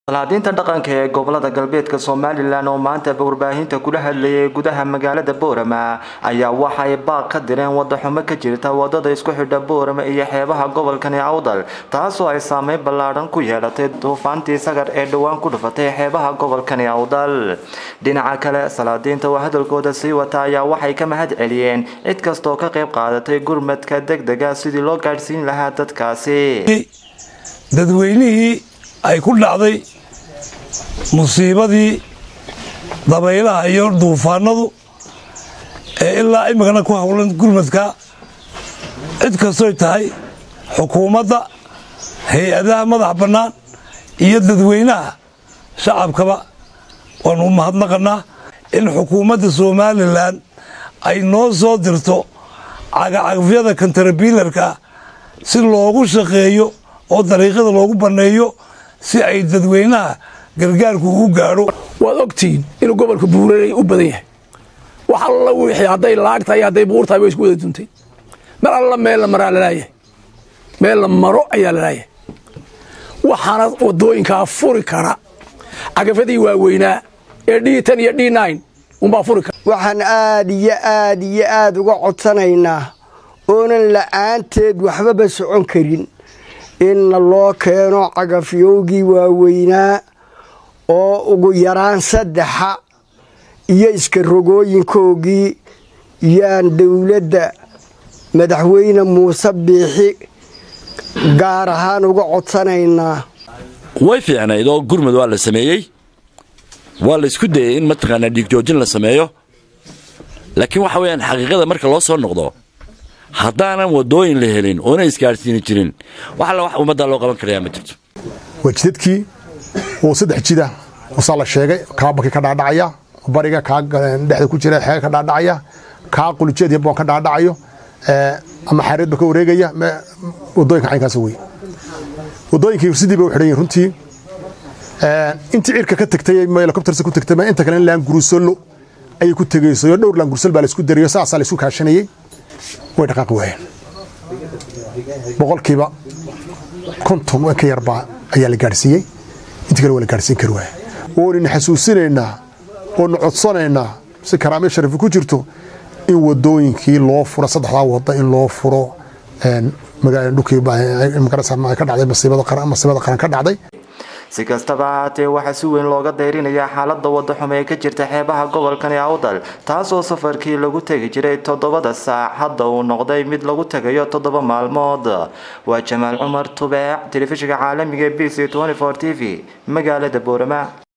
salaadiinta dhaqanka ee gobolada galbeedka somalilan oo maanta warbaahinta kula hadlayay gudaha magaalada boorama ayaa waxay baaq ka direen wadaxumo ka jirta wadada isku xidha boorama iyo xeebaha gobolkani awdal taasoo ay saameyn ballaadhan ku yeelatay duufaantii sagar ee dhowaan ku dhufatay xeebaha gobolkani awdal dhinaca kale salaadiinta oo hadalkooda sii wata ayaa waxay ka mahad celiyeen cid kastaoo ka qayb qaadatay gurmadka degdega sidii loo gaadhsiin lahaa dadkaasi dadweynihii ay ku dhacday musiibadii dabaylaha iyo duufaanadu ee ilaa imikana ku howlan gurmadka cid kastoy tahay xukuumadda hay-adaha madax bannaan iyo dadweynaha shacabkaba waanu u mahadnaqanaa in xukuumadda somalilan ay noo soo dirto cagacagfyada kontrabiilarka si loogu shaqeeyo oo dariiqyada loogu banneeyo si ay dadweynaha gargaarku u gaadho waad ogtihiin inuu gobolka buuranay u badan yahay wax alla wixii hadday laagtahay hadday buurtahay way isku wada duntay mar alla meel la maraa lalaayahay meel la maro ayaa lalaayahay waxaana wadooyinkaa furi kara cagafadii waaweynaa ee d ten iyo d nine unbaa furi kara waxaan aad iyo aad iyo aad uga codsanaynaa oonan la'aanteed waxbaba socon karin inna loo keeno cagafyowgii waaweynaa oo ugu yaraan saddexa iyo iska rogooyinkoogii yaan dowladda madaxweyne muuse biixi gaar ahaan uga codsanaynaa way fiicnayd oo gurmud waa la sameeyey waa la isku dayay in mataqaanaa dhiigjoojin la sameeyo laakiin waxa weyaan xaqiiqada marka loo soo noqdo haddaanan wadooyin la helin oona isgaadhsiini jirin wax alla wax ummaddaa loo qaban karayaa ma jirto waa jidadkii oo saddex jida usaa la sheegay kaa baki ka dhaadhacaya bariga kaa dhexda ku jira xeega ka dhaadhacaya kaa qulijeed iyo boon ka dhaadhacayo ama xareedba ka wareegaya wadooyinka caynkaas wey wadooyinkii sidii bay u xidhan yihin runtii intii cirka ka tagtay helicoptersa ku tagtay inta kale laan gurusolo ayay ku tegeyso dhowr laan gurusol baa la isku darayo saasaa la isku kaashanayay way dhaqaaqi waayeen boqolkiiba konton ka yarbaa ayaa la gaadhsiiyey intii kale waa la gaadhsiin kari waaya oonina xasuusinaynaa oona codsanaynaa si karaamiyo sharafi ku jirto in wadooyinkii loo furo saddexdaa wada in loo furo dhulkii ka dhacday masiibada qaran ka dhacday si kastaba ahaatee waxaa si weyn looga dayrinayaa xaalada wadaxumo ee ka jirta xeebaha gobolkani awdal taasoo safarkii lagu tegi jiray toddobada saac hadda uu noqday mid lagu tegayo toddoba maalmood waa jamaal cumar tubeec telefishinka caalamiga b c t v magaalada boorama